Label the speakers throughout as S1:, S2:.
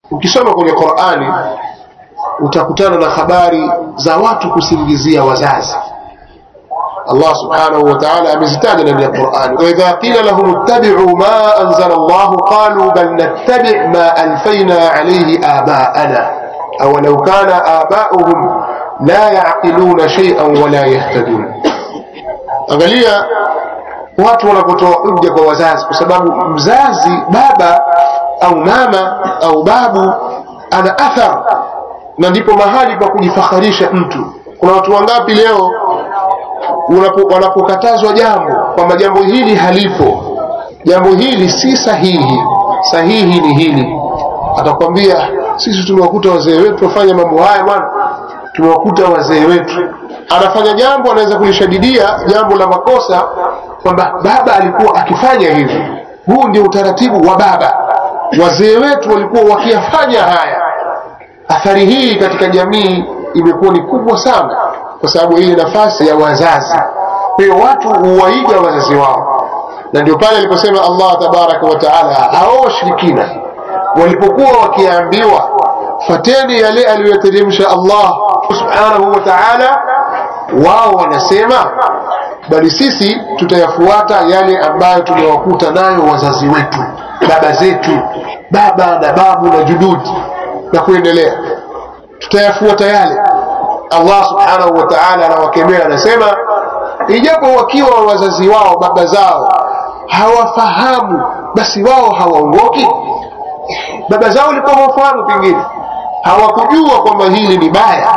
S1: ukisoma kwenye qurani utakutana na habari za watu kusingizia wazazi Allah subhanahu wa ta'ala amezitaja ndani ya Qur'an wa idha qila lahum ittabi'u ma anzala Allah qalu bal nattabi' ma alfayna alayhi aba'ana aw law kana aba'uhum la ya'qiluna shay'an wa la yahtadun angalia watu wanapotoa hujja kwa wazazi kwa sababu mzazi baba au mama au babu ana athar na ndipo mahali pa kujifakharisha mtu kuna watu wangapi leo unapo- wanapokatazwa jambo kwamba jambo hili halipo jambo hili si sahihi sahihi ni hili atakwambia sisi tumewakuta wazee wetu wafanya mambo haya bwana tumewakuta wazee wetu anafanya jambo anaweza kulishadidia jambo la makosa kwamba baba alikuwa akifanya hivi huu ndio utaratibu wa baba wazee wetu walikuwa wakiyafanya haya athari hii katika jamii imekuwa ni kubwa sana kwa sababu hii nafasi ya wazazi kwa hiyo watu huwaiga wazazi wao na ndio pale aliposema allah tabaraka wa taala hao washirikina walipokuwa wakiambiwa fateni yale aliyoteremsha allah subhanahu wa taala wao wanasema bali sisi tutayafuata yale ambayo tumewakuta nayo wazazi wetu baba zetu baba na babu na jududi na kuendelea tutayafuata yale allah subhanahu wa taala anawakemea anasema ijapo wakiwa wazazi wao baba zao hawafahamu basi wao hawaongoki baba zao walikuwa hawafahamu pengine hawakujua kwamba hili ni baya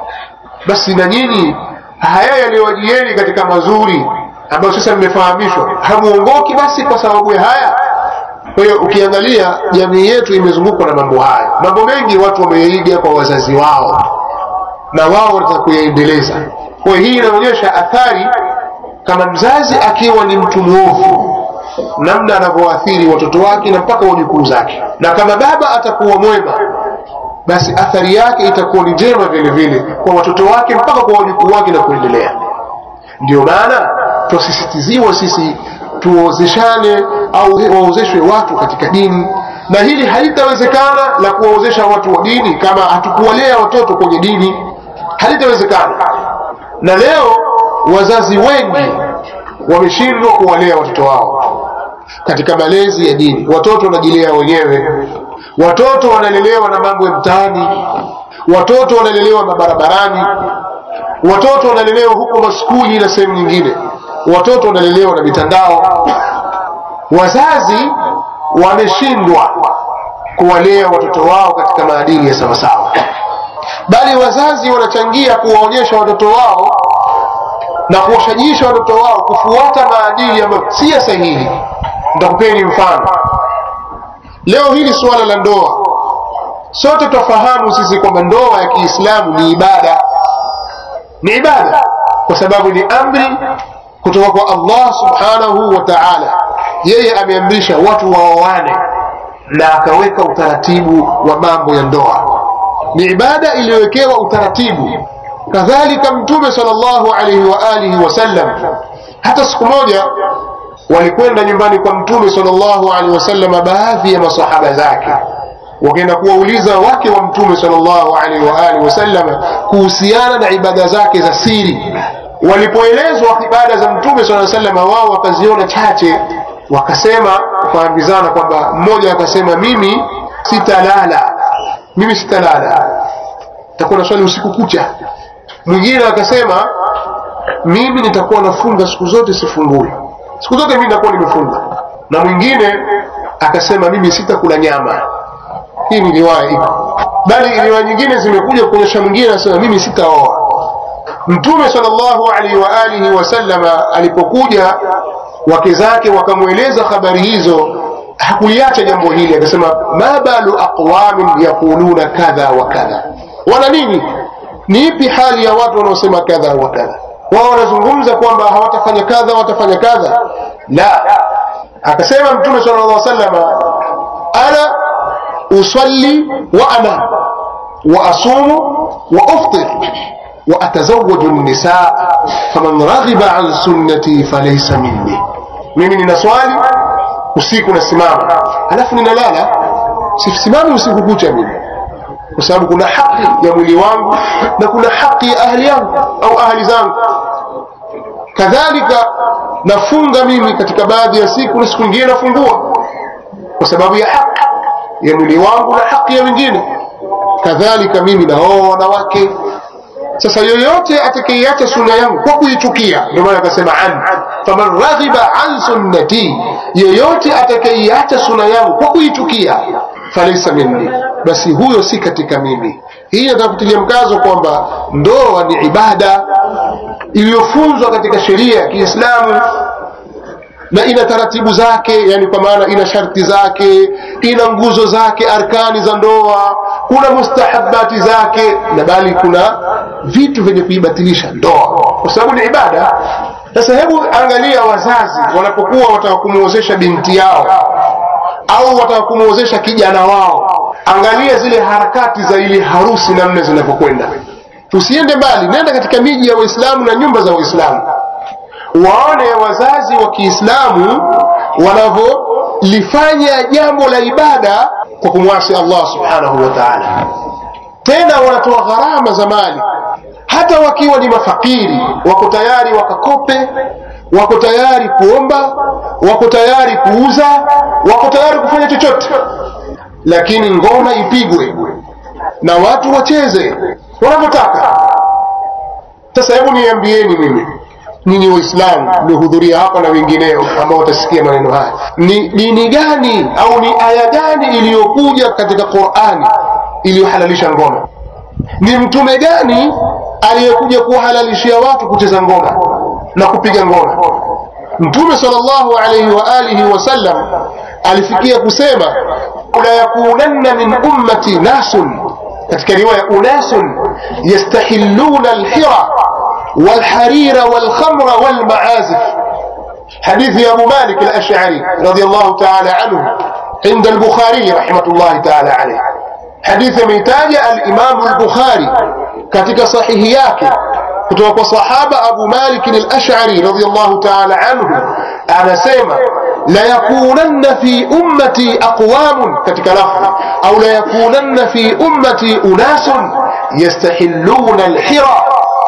S1: basi na nyinyi haya yaliyowajieni katika mazuri ambayo sasa mmefahamishwa hamuongoki basi kwa sababu ya haya kwa hiyo ukiangalia jamii yetu imezungukwa na mambo haya mambo mengi watu wameiga kwa wazazi wao na wao wanataka kuyaendeleza kwa hiyo hii inaonyesha athari kama mzazi akiwa ni mtu mwovu namna anavyoathiri watoto wake na mpaka wajukuu zake na kama baba atakuwa mwema basi athari yake itakuwa ni njema vile vile kwa watoto wake mpaka kwa wajukuu wake na kuendelea ndio maana twasisitiziwa sisi tuozeshane au waozeshwe watu katika dini na hili halitawezekana la kuwaozesha watu wa dini kama hatukuwalea watoto kwenye dini halitawezekana na leo wazazi wengi wameshindwa kuwalea watoto wao katika malezi ya dini watoto wanajilea wenyewe watoto wanalelewa na mambo ya mtaani watoto wanalelewa mabarabarani watoto wanalelewa huko maskuli na sehemu nyingine watoto wanalelewa na mitandao wazazi wameshindwa kuwalea watoto wao katika maadili ya sawasawa bali wazazi wanachangia kuwaonyesha watoto wao na kuwashajiisha watoto wao kufuata maadili ambayo si ya sahihi nitakupeni mfano leo hili suala la ndoa sote twafahamu sisi kwamba ndoa ya kiislamu ni ibada ni ibada kwa sababu ni amri kutoka kwa allah subhanahu wa taala yeye ameamrisha watu waoane na akaweka utaratibu wa mambo ya ndoa ni ibada iliyowekewa utaratibu kadhalika mtume salllahu alaihi wa alihi wasallam hata siku moja walikwenda nyumbani kwa mtume salllahu alaihi wasallam baadhi ya masahaba zake wakaenda kuwauliza wake wa mtume salllahu alaihi wa alihi wasallam kuhusiana na ibada zake za siri walipoelezwa ibada za mtume saa salama wao wakaziona chache wakasema wakaambizana kwamba mmoja akasema mimi sitalala mimi sitalala takuwa na swali usiku kucha mwingine akasema mimi nitakuwa nafunga siku zote sifungui siku zote mimi nitakuwa nimefunga na mwingine akasema mimi sitakula nyama hii ni riwaya iko bali riwaya nyingine zimekuja kuonyesha mwingine anasema mimi sitaoa mtume salllahu alaihi wa alihi wasallama alipokuja wake zake wakamweleza habari hizo hakuliacha jambo hili akasema ma balu aqwamin yaquluna kadha wa kadha wana nini ni ipi hali ya watu wanaosema kadha wa kadha wao wanazungumza kwamba hawatafanya kadha watafanya kadha la akasema mtume sala llah salama ana usalli wa anam wa asumu wa uftir وأتزوج النساء فمن رغب عن سنتي فليس مني mimi nina swali usiku nasimama alafu ninalala sisimami usiku kucha mimi kwa sababu kuna haki ya mwili wangu na kuna haki ya ahli yangu au ahli zangu kadhalika nafunga mimi katika baadhi ya siku na siku nyingine nafungua kwa sababu ya haki ya mwili wangu na haki ya wengine kadhalika mimi naoa wanawake sasa yoyote atakayeacha sunna yangu kwa kuichukia ndio maana akasema an faman raghiba an sunnati yoyote atakayeacha sunna yangu kwa kuichukia falaisa minni basi huyo si katika mimi hii nataka kutilia mkazo kwamba ndoa ni ibada iliyofunzwa katika sheria ya Kiislamu na ina taratibu zake yani kwa maana ina sharti zake ina nguzo zake arkani za ndoa kuna mustahabati zake na bali kuna vitu vyenye kuibatilisha ndoa kwa sababu ni ibada sasa hebu angalia wazazi wanapokuwa wataka kumwozesha binti yao au wataka kumwozesha kijana wao angalia zile harakati za ile harusi namna zinavyokwenda tusiende mbali nenda katika miji ya waislamu na nyumba za waislamu waone wazazi wa kiislamu wanavyolifanya jambo la ibada kwa kumwasi allah subhanahu wa taala tena wanatoa gharama za mali hata wakiwa ni mafakiri wako tayari wakakope wako tayari kuomba wako tayari kuuza wako tayari kufanya chochote lakini ngoma ipigwe na watu wacheze wanavyotaka sasa hebu niambieni mimi nyinyi waislamu mliohudhuria hapa na wengineo ambao watasikia maneno haya ni dini gani au ni aya gani iliyokuja katika qurani iliyohalalisha ngoma ni mtume gani aliyekuja kuwahalalishia watu kucheza ngoma na kupiga ngoma mtume sallallahu alaihi wa alihi wasallam alifikia kusema la yakunanna min ummati nasun katika riwaya unasun yastahilluna alhira والحرير والخمر والمعازف حديث أبو مالك الأشعري رضي الله تعالى عنه عند البخاري رحمة الله تعالى عليه حديث ميتاج الإمام البخاري كتك صحيحياك kutoka sahaba Abu Malik al-Ash'ari radiyallahu ta'ala anhu anasema la yakunanna fi ummati aqwamun katika lafzi au la yakunanna fi ummati unasun yastahilluna al-hira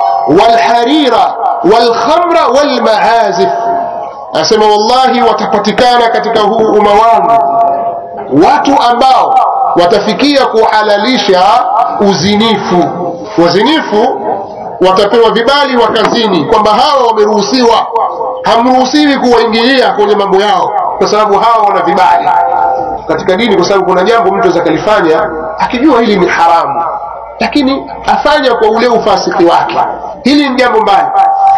S1: والحرير والخمر والمعازف anasema wallahi watapatikana katika huu umma wangu watu ambao watafikia kuhalalisha uzinifu wazinifu watapewa vibali wakazini kwamba hawa wameruhusiwa hamruhusiwi kuwaingilia kwenye mambo yao kwa sababu hawa wana vibali katika dini kwa sababu kuna jambo mtu aweza kalifanya akijua hili ni haramu lakini afanya kwa ule ufasiki wake hili ni jambo mbaya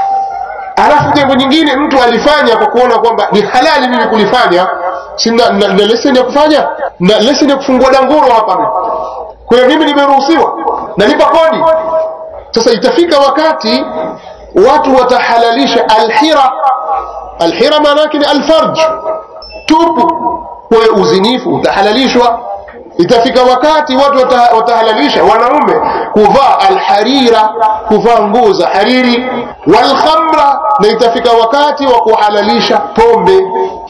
S1: alafu jambo nyingine mtu alifanya kwa kuona kwamba ni halali mimi kulifanya sina na, na leseni ya kufanya na leseni ya kufungua danguro hapa mimi kwa hiyo mimi nimeruhusiwa nalipa kodi sasa itafika wakati watu watahalalisha alhira alhira maana yake ni alfarj tupu kwa hiyo uzinifu utahalalishwa itafika wakati watu wata, watahalalisha wanaume kuvaa alharira kuvaa nguo za hariri walkhamra na itafika wakati wa kuhalalisha pombe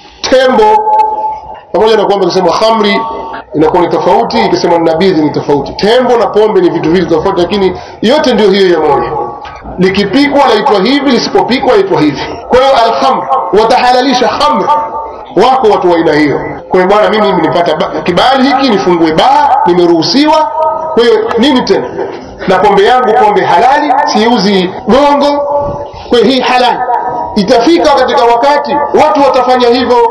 S1: tembo pamoja na kwamba ikisema khamri inakuwa ni tofauti ikisema nabidhi ni tofauti tembo na pombe ni vitu vili tofauti lakini yote ndio hiyo ya moja likipikwa laitwa hivi lisipopikwa laitwa hivi kwa hiyo alkhamr watahalalisha khamr wako watu wa aina hiyo kwa hiyo bwana mimi nilipata kibali hiki nifungue baa nimeruhusiwa kwa hiyo nini tena na pombe yangu pombe halali siuzi gongo kwa hiyo hii halali itafika katika wakati watu watafanya hivyo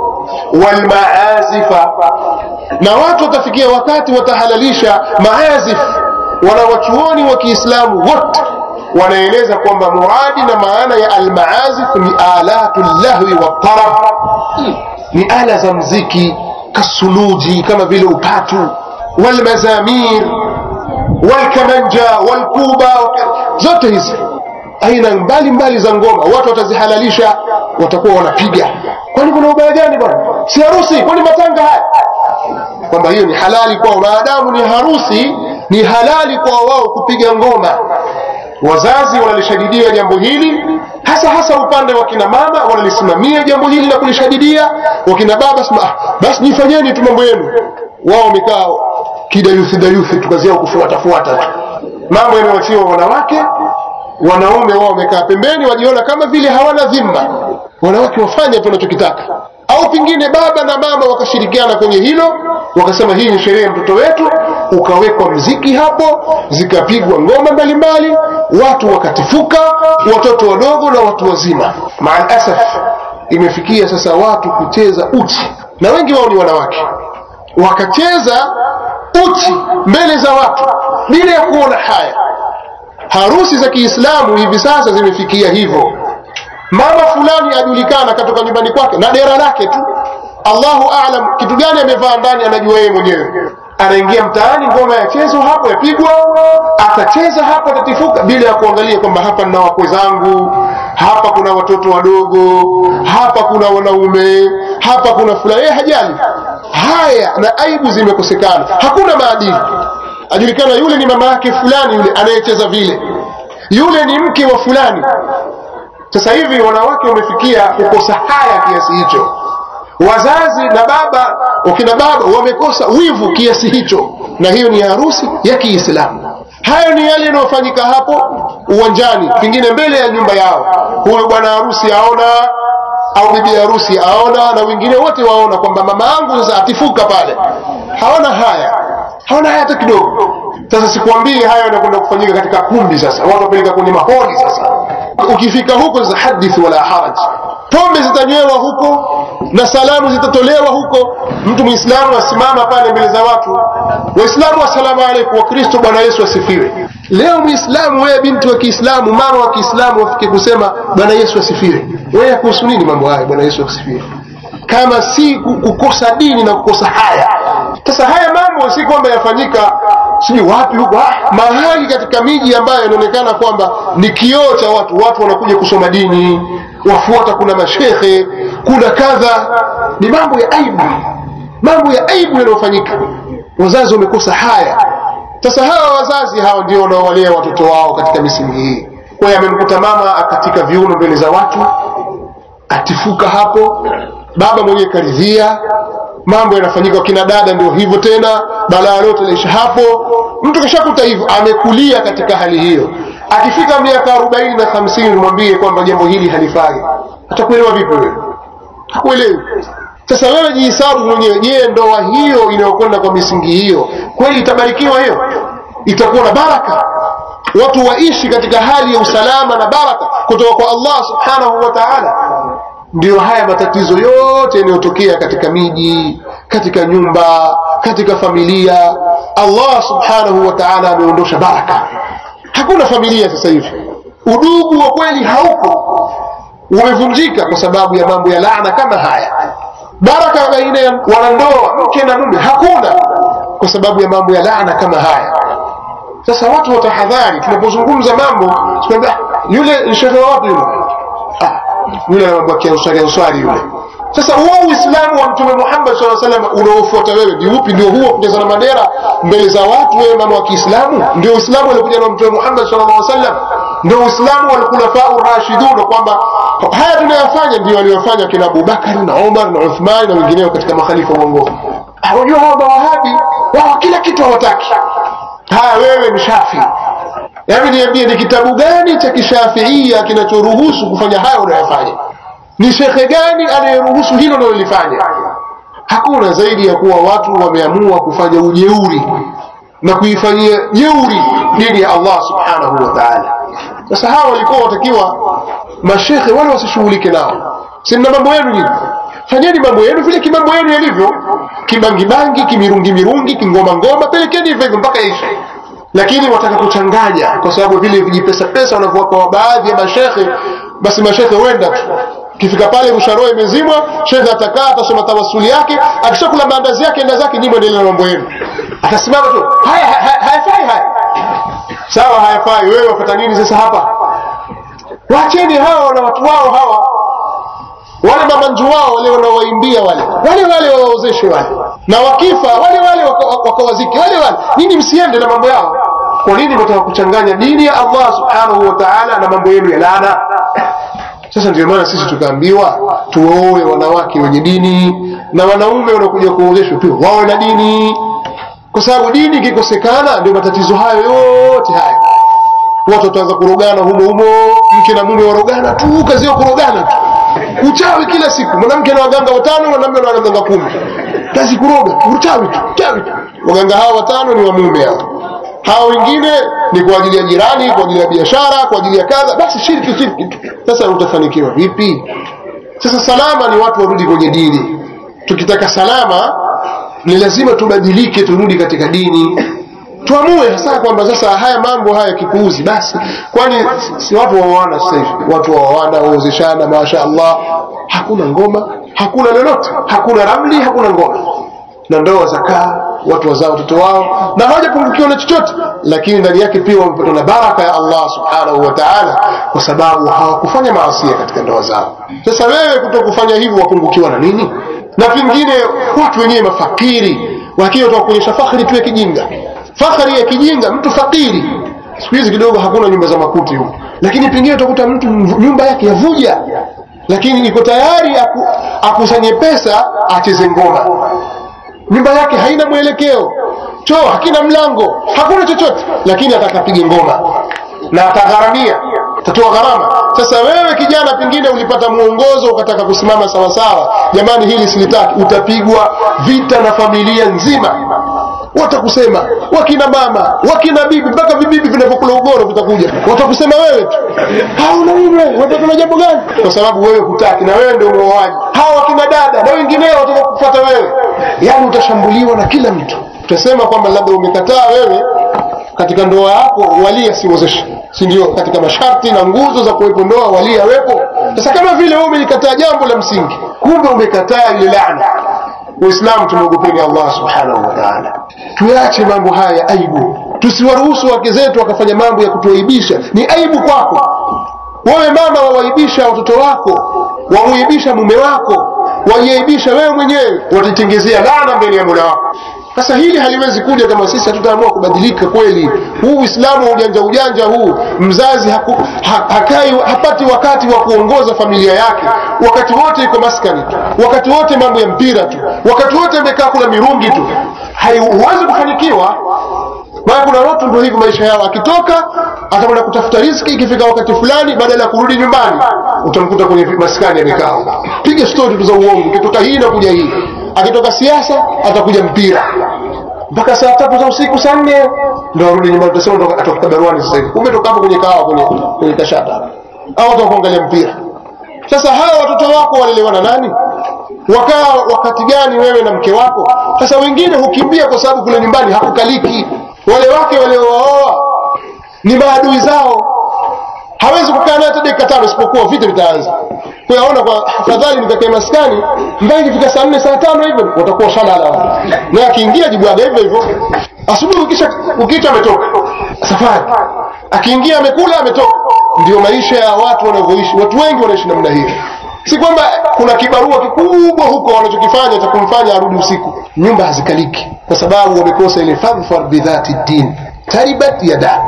S1: walmaazifa na watu watafikia wakati watahalalisha maazif wanawachuoni wa kiislamu wote wanaeleza kwamba muradi na maana ya almaazif ni alatu llahwi watarab ni ala za mziki kasuluji kama vile upatu walmazamir walkamanja walkuba zote hizi aina mbalimbali za ngoma watu watazihalalisha watakuwa wanapiga kwani kuna ubaya gani bwana si harusi kwani matanga haya kwamba hiyo ni halali kwao maadamu ni harusi ni halali kwao wao kupiga ngoma wazazi wanalishadidia jambo hili hasa hasa upande wa kina mama wanalisimamia jambo hili na kulishadidia wakina baba sema ah, basi jifanyeni tu mambo yenu wao wamekaa kidayuthi dayuthi tukazia kufuatafuata tu mambo yanayoachiwa wanawake wanaume wao wamekaa pembeni wajiona kama vile hawana dhima wanawake wafanye tu wanachokitaka au pengine baba na mama wakashirikiana kwenye hilo wakasema hii ni sherehe ya mtoto wetu ukawekwa mziki hapo zikapigwa ngoma mbalimbali watu wakatifuka watoto wadogo na watu wazima maalasaf imefikia sasa watu kucheza uchi na wengi wao ni wanawake wakacheza uchi mbele za watu bila ya kuona haya harusi za kiislamu hivi sasa zimefikia hivyo mama fulani ajulikana katoka nyumbani kwake na dera lake tu allahu alam kitu gani amevaa ndani anajua yeye mwenyewe anaingia mtaani ngoma yachezwa hapo yapigwa atacheza hapo atatifuka bila ya kuangalia kwamba hapa nina wakwe zangu hapa kuna watoto wadogo hapa kuna wanaume hapa kuna fulani yeye hajali haya na aibu zimekosekana hakuna maadili ajulikana yule ni mama yake fulani yule anayecheza vile yule ni mke wa fulani sasa hivi wanawake wamefikia kukosa haya kiasi hicho wazazi na baba wakina baba wamekosa wivu kiasi hicho na hiyo ni harusi ya kiislamu hayo ni yale yanayofanyika hapo uwanjani pengine mbele ya nyumba yao huyu bwana harusi aona au bibi harusi aona na wengine wote waona kwamba mama yangu sasa atifuka pale hawana haya hawana haya hata kidogo sasa sikwambii hayo yanakwenda kufanyika katika kumbi sasa watu wapeleka kwenye maholi sasa ukifika huko sasa hadith wala haraj pombe zitanywewa huko na salamu zitatolewa huko mtu mwislamu asimama pale mbele za watu waislamu assalamu alaikum wakristo bwana yesu asifiwe leo mwislamu wewe binti wa kiislamu mama wa kiislamu wafike kusema bwana yesu asifiwe wewe kuhusu nini mambo haya bwana yesu asifiwe kama si kukosa dini na kukosa haya sasa haya mambo si kwamba yafanyika sijui wapi huko mahali katika miji ambayo inaonekana kwamba ni kioo cha watu watu wanakuja kusoma dini wafuata kuna mashekhe kuna kadha ni mambo ya aibu mambo ya aibu yanayofanyika wazazi wamekosa haya sasa hawa wazazi hawa ndio wanaowalea watoto wao katika misingi hii kwa hiyo amemkuta mama akatika viuno mbele za watu atifuka hapo baba mwenyewe karidhia mambo yanafanyika kina dada ndio hivyo tena balaa lote laisha hapo mtu kishakuta hivyo amekulia katika hali hiyo akifika miaka arobaini na hamsini mwambie kwamba jambo hili halifai atakuelewa vipi wewe hakuelewi sasa wewe jihisabu mwenyewe je ndoa hiyo inayokwenda kwa misingi hiyo kweli itabarikiwa hiyo itakuwa na baraka watu waishi katika hali ya usalama na baraka kutoka kwa allah subhanahu wa taala ndiyo haya matatizo yote yanayotokea katika miji katika nyumba katika familia allah subhanahu wa taala ameondosha baraka hakuna familia sasa hivi udugu wa kweli haupo umevunjika kwa sababu ya mambo ya laana kama haya baraka baina ya wanandoa mke na mume hakuna kwa sababu ya mambo ya laana kama haya sasa watu watahadhari tunapozungumza mambo tunaambia yule shehe wapi yule ah, yule mambo ya answari yule sasa huo uislamu wa mtume muhammad saa salam unaofuata wewe ni upi ndio huo kujaza na madera mbele za watu wewe mama wa kiislamu ndio uislamu aliokuja na mtume muhammad saa aa sallam ndio uislamu walkhulafau rashidun kwamba haya tunayofanya ndio waliofanya kina abubakari na umar na uthmani na wengineo katika makhalifa uongofu unajua hawa mawahabi wao kila kitu hawataki haya wewe ni shafi hebu niambie ni kitabu gani cha kishafiia kinachoruhusu kufanya haya unayofanya ni shekhe gani anayeruhusu hilo unalolifanya hakuna zaidi ya kuwa watu wameamua kufanya ujeuri na kuifanyia jeuri dini ya allah subhanahu wa taala sasa hawa walikuwa watakiwa mashekhe wale wasishughulike nao simna mambo yenu nyinyi fanyeni mambo yenu vile kimambo yenu yalivyo kibangibangi kimirungimirungi kingomangoma pelekeni hivyo hivyo mpaka ishe lakini wataka kuchanganya kwa sababu vile vijipesa pesa wanavyowapa wa baadhi ya mashekhe basi mashekhe wenda tu kifika pale msharoa imezimwa shekhe atakaa atasoma tawasuli yake akishakula maandazi yake enda zake nyimbo endelea na mambo yenu atasimama tu haya hayafai haya sawa hayafai wewe wapata nini sasa hapa wacheni hawa na watu wao hawa wale mamanju wao wale wanaowaimbia wale wale wale wawaozeshe wale na wakifa wale wale wakawazike wale wale nini msiende na mambo yao kwa nini mtaka kuchanganya dini ya allah subhanahu wa taala na mambo yenu ya laana sasa ndio maana sisi tukaambiwa tuwaoe wanawake wenye dini na wanaume wanaokuja kuozeshwa tu wawe na dini kwa sababu dini ikikosekana ndio matatizo hayo yote haya watu wataanza kurogana humo humo mke na mume warogana tu kazi yao kurogana tu uchawi kila siku mwanamke na waganga watano mwanamume na waganga kumi kazi kuroga uchawi tu uchawi tu waganga hawa watano ni wa mume hao hawa wengine ni kwa ajili ya jirani kwa ajili ya biashara kwa ajili ya kadha basi shirki shirki tu sasa utafanikiwa vipi sasa salama ni watu warudi kwenye dini tukitaka salama ni lazima tubadilike turudi katika dini tuamue hasa kwamba sasa haya mambo haya kipuuzi basi kwani si watu waoana sasa hivi watu waoana waozeshana masha Allah hakuna ngoma hakuna lolote hakuna ramli hakuna ngoma na ndoa zakaa watu wazao watoto wao na hawajapungukiwa na chochote lakini ndani yake pia wamepatwa na baraka ya Allah subhanahu wa ta'ala kwa sababu hawakufanya maasia katika ndoa zao sasa wewe kutokufanya hivyo wapungukiwa na nini na vingine watu wenyewe mafakiri wakiwa kuonyesha fakhri tu ya kijinga fakhri ya kijinga mtu fakiri siku hizi kidogo hakuna nyumba za makuti huko lakini pengine utakuta mtu nyumba yake yavuja lakini iko tayari aku, akusanye pesa acheze ngoma nyumba yake haina mwelekeo choo hakina mlango hakuna chochote lakini atakapiga ngoma na atagharamia atatoa gharama sasa wewe kijana pengine ulipata mwongozo ukataka kusimama sawasawa jamani hili silitaki utapigwa vita na familia nzima watakusema wakina mama wakina bibi mpaka vibibi vinavyokula ugoro vitakuja watakusema wewe tu hauna wewe wataka na jambo gani kwa sababu wewe hutaki na wewe ndio muoaji hawa wakina dada na wengineo wataka kufuata wewe yani utashambuliwa na kila mtu utasema kwamba labda umekataa wewe katika ndoa yako wali asiwezeshe si ndio katika masharti na nguzo za kuwepo ndoa wali awepo sasa kama vile wewe umelikataa jambo la msingi kumbe umekataa ile laana Uislamu tumwogopeni Allah subhanahu wa ta'ala. Tuache mambo haya ya aibu, tusiwaruhusu wake zetu wakafanya mambo ya kutuaibisha. Ni aibu kwako wewe mama, wawaibisha watoto wako, wamuibisha mume wako, wajiaibisha wewe mwenyewe, watitengezea laana mbele ya Mola wako. Sasa hili haliwezi kuja kama sisi hatutaamua kubadilika kweli. Huu Uislamu wa ujanja ujanja huu, mzazi haku, ha, hakai, hapati wakati wa kuongoza familia yake, wakati wote iko maskani tu, wakati wote mambo ya mpira tu, wakati wote amekaa kula mirungi tu, huwezi kufanikiwa. Maana kuna watu ndio hivi maisha yao, akitoka atakwenda kutafuta riziki, ikifika wakati fulani, badala ya kurudi nyumbani, utamkuta kwenye maskani amekaa, piga stori tu za uongo, ikitoka hii na kuja hii akitoka siasa atakuja mpira mpaka saa tatu za usiku saa nne ndo arudi nyumbani, utasema atoka baruani sasa hivi, kumbe toka hapo kwenye kahawa kwenye kwenye kashata au watu kuangalia mpira. Sasa hawa watoto wako walelewa na nani? Wakaa wakati gani wewe na mke wako? Sasa wengine hukimbia kwa sababu kule nyumbani hakukaliki. Wale wake waliowaoa ni maadui zao, hawezi kukaa naye hata dakika tano, isipokuwa vita vitaanza kuyaona kwa afadhali nikakae maskani mpaka ikifika saa nne saa tano hivyo watakuwa shalala na akiingia jibwaga hivyo hivyo asubuhi ukisha ukicha ametoka safari akiingia amekula ametoka ndio maisha ya watu wanavyoishi watu wengi wanaishi namna hiyo si kwamba kuna kibarua kikubwa huko wanachokifanya cha kumfanya arudi usiku nyumba hazikaliki kwa sababu wamekosa ile fadhfar bidhati din taribat yadak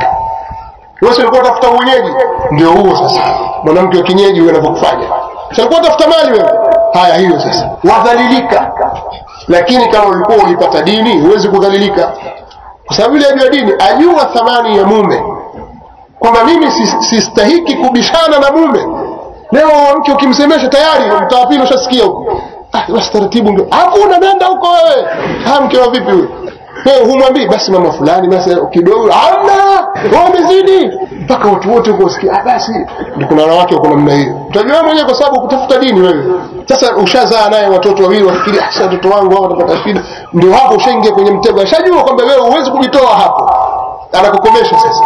S1: wewe ulikuwa tafuta mwenyeji ndio huo sasa mwanamke wa kienyeji huyo anavyokufanya ulikuwa tafuta mali wewe haya hiyo sasa wadhalilika lakini kama ulikuwa ulipata dini huwezi kudhalilika kwa sababu ile ajua dini ajua thamani ya mume kwamba mimi sistahiki si kubishana na mume leo mke ukimsemesha tayari mtawapili ushasikia huko ah, basi taratibu ndio hakuna nenda huko wewe ah, mke wa vipi huyo wewe humwambii basi mama fulani basi kidogo hamna wamezidi mpaka watu wote huko wasikia ah basi ndio kuna wanawake wako namna hiyo utajua mwenyewe kwa sababu kutafuta dini wewe sasa ushazaa naye watoto wawili wafikiri ah sasa watoto wangu hao watapata shida ndio hapo ushaingia kwenye mtego ashajua kwamba wewe huwezi kujitoa hapo anakukomesha sasa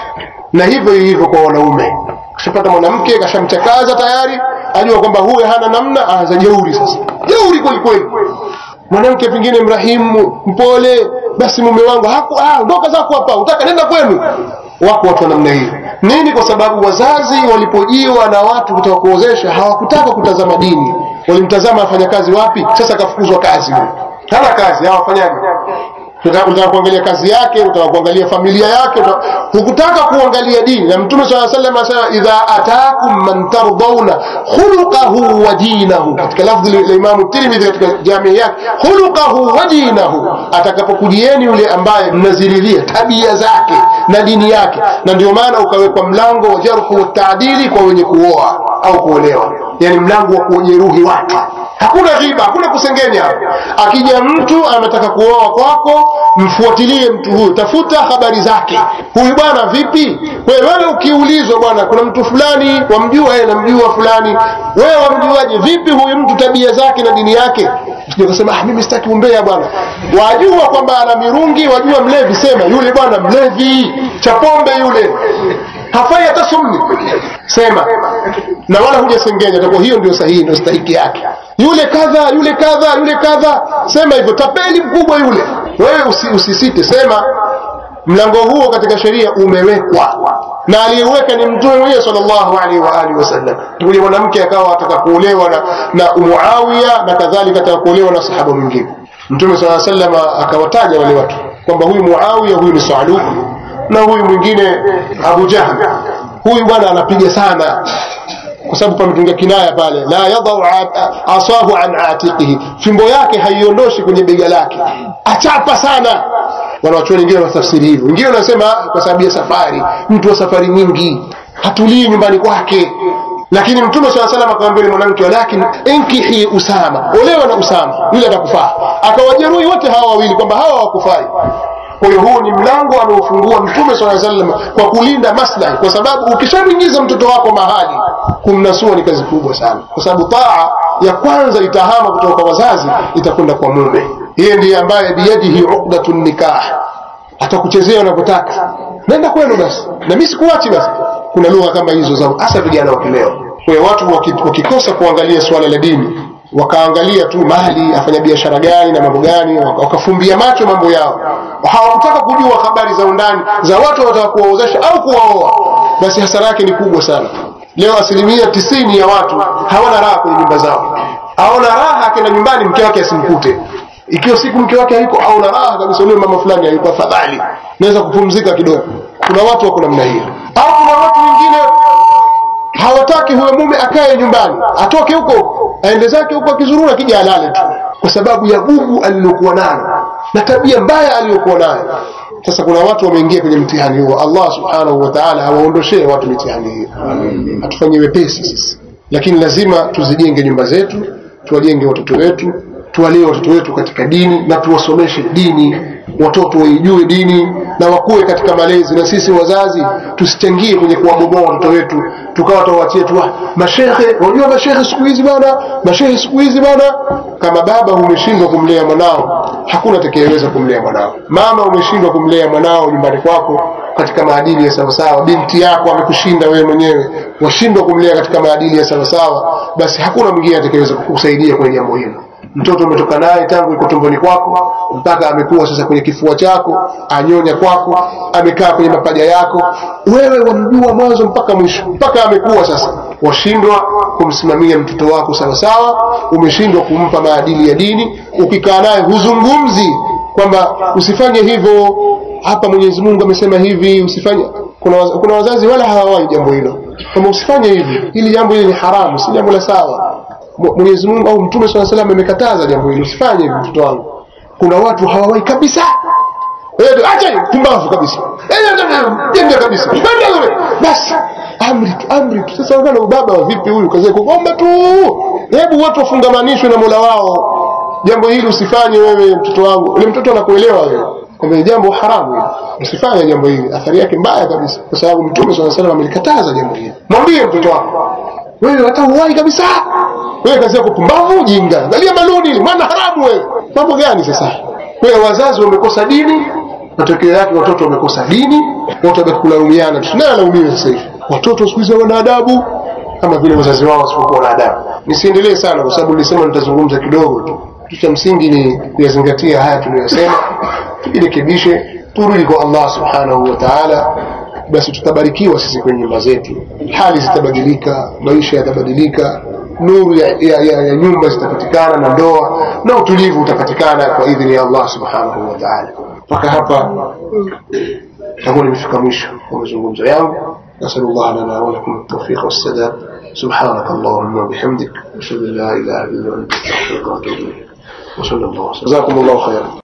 S1: na hivyo hivyo kwa wanaume kashapata mwanamke kashamchakaza tayari ajua kwamba huyu hana namna aanza jeuri sasa jeuri kweli kweli mwanamke pengine mrahimu mpole basi mume wangu haku ah ondoka zako hapa utaka nenda kwenu wako watu wa namna hiyo nini kwa sababu wazazi walipojiwa na watu kutoka kuozesha hawakutaka kutazama dini walimtazama afanya kazi wapi sasa akafukuzwa kazi huyo hana kazi hawafanyaje utaka kuangalia kazi yake utaka kuangalia familia yake hukutaka kuangalia dini na mtume saa salam anasema idha atakum man tardhauna khuluqahu wa dinahu katika lafdhi la imamu tirmidhi katika jamii yake khuluqahu wa dinahu atakapokujieni yule ambaye mnaziridhia tabia zake na dini yake na ndio maana ukawekwa mlango wa jarhu wa taadili kwa wenye kuoa au kuolewa yani mlango wa kujeruhi watu hakuna ghiba hakuna kusengenya akija mtu anataka kuoa kwako mfuatilie mtu huyu tafuta habari zake huyu bwana vipi wewe ukiulizwa bwana kuna mtu fulani wamjua yeye namjua fulani wewe wamjuaje vipi huyu mtu tabia zake na dini yake ukasema ah, mimi sitaki umbea bwana wajua kwamba ana mirungi wajua mlevi sema yule bwana mlevi cha pombe yule hafai hata sumni sema na wala hujasengenya takuwa hiyo ndio sahihi ndio stahiki yake yule kadha yule kadha yule kadha sema hivyo tapeli mkubwa yule wewe usi, usisite sema mlango huo katika sheria umewekwa na aliyeweka ni mtume mwenyewe sallallahu alaihi wa alihi wasallam yule mwanamke akawa ataka kuolewa na, na Muawiya na kadhalika ataka kuolewa na sahaba mwingine mtume sallallahu alaihi wasallam akawataja wale watu kwamba huyu Muawiya huyu ni Saluk na huyu mwingine Abu Jahl huyu bwana anapiga sana kwa sababu pametunga kinaya pale la yadau asahu an atiqihi fimbo yake haiondoshi kwenye bega lake achapa sana wanawachuoni wengine wanatafsiri hivyo wengine wanasema kwa sababu ya safari mtu wa safari nyingi hatulii nyumbani kwake lakini mtume saa salam akamwambia mwanamke walakin inkihi usama olewa na usama yule atakufaa akawajeruhi wote hawa wawili kwamba hawa hawakufai kwa hiyo huu ni mlango anaofungua mtume saa salam kwa kulinda maslahi kwa sababu ukishamwingiza mtoto wako mahali kumnasua ni kazi kubwa sana kwa sababu taa ya kwanza itahama kutoka kwa wazazi itakwenda kwa mume yeye ndiye ambaye biyadihi uqdatu nikah atakuchezea unavyotaka nenda kwenu basi na mimi sikuachi basi kuna lugha kama hizo za hasa vijana wa kileo kwa hiyo watu wakikosa kuangalia suala la dini wakaangalia tu mali afanya biashara gani na mambo gani wakafumbia macho mambo yao hawakutaka kujua habari za undani za watu wanataka kuwaozesha au kuwaoa basi hasara yake ni kubwa sana leo asilimia tisini ya watu hawana raha kwenye nyumba zao aona raha akienda nyumbani mke wake asimkute ikiwa siku mke wake hayuko aona raha kabisa ule mama fulani hayuko afadhali naweza kupumzika kidogo kuna watu wako namna hiyo au kuna watu wengine hawataki huyo mume akae nyumbani atoke huko aende zake huko akizurura akija alale tu kwa sababu ya gugu alilokuwa nalo na tabia mbaya aliyokuwa nayo sasa kuna watu wameingia kwenye mtihani huo allah subhanahu wa taala awaondoshee watu mitihani hiyo atufanyie wepesi sisi lakini lazima tuzijenge nyumba zetu tuwajenge watoto wetu tuwalee watoto wetu katika dini na tuwasomeshe dini watoto waijue dini na wakuwe katika malezi na sisi wazazi tusichangie kwenye kuwabomoa watoto wetu tukawa tawachie tu mashehe wajua mashehe siku hizi bana mashehe siku hizi bana kama baba umeshindwa kumlea mwanao hakuna atakayeweza kumlea mwanao mama umeshindwa kumlea mwanao nyumbani kwako katika maadili ya sawasawa binti yako amekushinda wewe mwenyewe washindwa kumlea katika maadili ya sawasawa basi hakuna mwingine atakayeweza kukusaidia kwenye jambo hilo mtoto umetoka naye tangu yuko tumboni kwako mpaka amekuwa sasa kwenye kifua chako anyonya kwako amekaa kwenye mapaja yako wewe wamjua mwanzo mpaka mwisho mpaka amekuwa sasa washindwa kumsimamia mtoto wako sawasawa umeshindwa kumpa maadili ya dini ukikaa naye huzungumzi kwamba usifanye hivyo hapa mwenyezi mungu amesema hivi usifanye kuna, waz kuna wazazi wala hawawai jambo hilo kwamba usifanye hivi hili jambo hili ni haramu si jambo la sawa Mwenyezi Mungu au Mtume swalla salam amekataza jambo hilo, usifanye hivi mtoto wangu. Kuna watu hawawai kabisa, acha pumbavu kabisa, jenga kabisa, basi amri tu amri tu. Sasa ungana ubaba wa vipi huyu, kazi kuomba tu. Hebu watu wafungamanishwe na Mola wao. Jambo hili usifanye wewe, mtoto wangu. Ule mtoto anakuelewa wewe kwamba ni jambo haramu hili, usifanye jambo hili, athari yake mbaya kabisa, kwa sababu Mtume swalla salam amelikataza jambo hili. Mwambie mtoto wako wewe hata uwai kabisa wewe kazi yako pumbavu jinga angalia maluni ile mwana haramu wewe mambo gani sasa wewe wazazi wamekosa dini matokeo yake watoto wamekosa dini watu wabaki kulaumiana tunaye alaumiwe sasa hivi watoto siku hizi wana adabu kama vile wazazi wao wasipokuwa na adabu nisiendelee sana kwa sababu nilisema nitazungumza kidogo tu kitu cha msingi ni kuyazingatia haya tuliyosema tujirekebishe turudi kwa Allah subhanahu wa ta'ala basi tutabarikiwa sisi kwenye nyumba zetu hali zitabadilika maisha yatabadilika nuru ya, ya, ya, ya nyumba zitapatikana na ndoa na utulivu utapatikana kwa idhini ya Allah subhanahu wa ta'ala mpaka hapa takuwa nimefika mwisho wa mazungumzo yangu نسأل الله لنا ولكم التوفيق والسداد سبحانك اللهم وبحمدك أشهد أن لا إله إلا أنت أستغفرك وأتوب إليك وصلى الله وسلم جزاكم الله خيرا